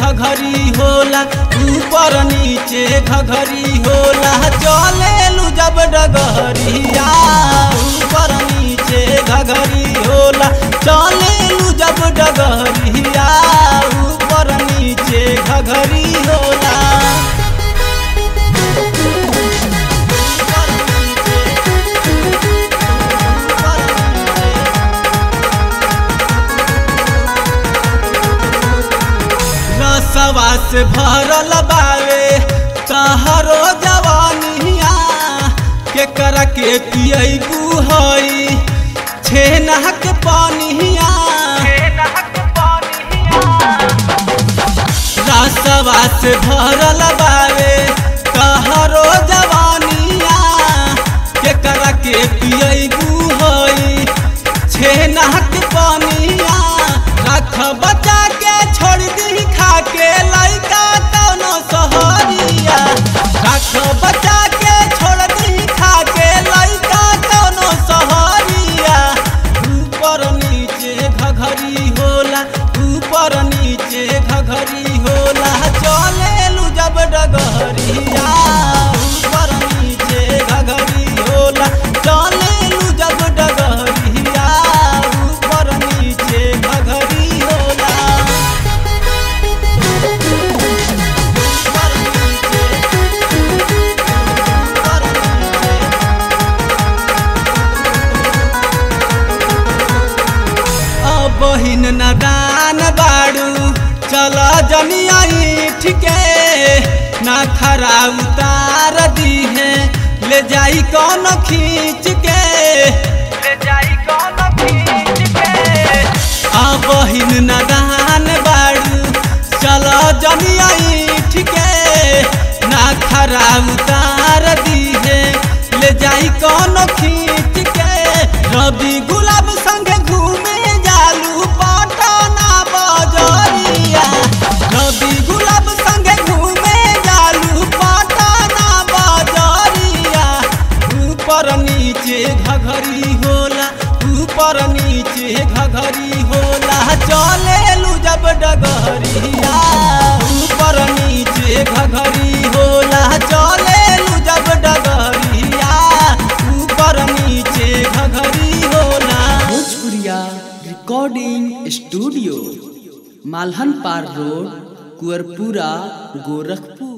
घघरी होला ऊपर नीचे घघरी होला चलेलू जब डगहरिया ऊपर नीचे घघरी होला चलेलू जब डगहरिया ऊपर नीचे घघरी होला रसवा से भरल बावे तहरो जवानिया के कर के पियबू हई छेना के पानिया रसवा से भरल बावे तहरो जवानिया के कर के पियबू हई छेना के पानिया रख बचा के छोड़ दी खा के लइका कौनो सहरिया रख बचा के छोड़ दी खा के लइका कौनो सहरिया ऊपर नीचे घघरी होला ऊपर नीचे घघरी होला चलेलू जब डगहरिया ऊपर नीचे घघरी होला चलेलू जब डगहरिया ऊपर नीचे घघरी होला ऊपर नीचे ऊपर नीचे अब बहिन नदान बाड़ू चल जनिया ठीके ना खरा उतार दी है ले जाई कौन खींच के ले जाई कौन खींच के अब बहिन नदान बाड़ू चल जनिया ठीके ना खरा उतार दी है ले जाई कौन खींच के रवि गुलाब संगे घूमे जालू पटना बजरिया रवि गुलाब संगे घूमे जालू पटना बजरिया ऊपर नीचे घघरी होला ऊपर नीचे घघरी होला चलेलू जब डगहरिया ऊपर नीचे घघरी होला चलेलू जब डगहरिया ऊपर नीचे घघरी होला भोजपुरिया रिकॉर्डिंग स्टूडियो मालहन पार रोड कुअरपुरा गोरखपुर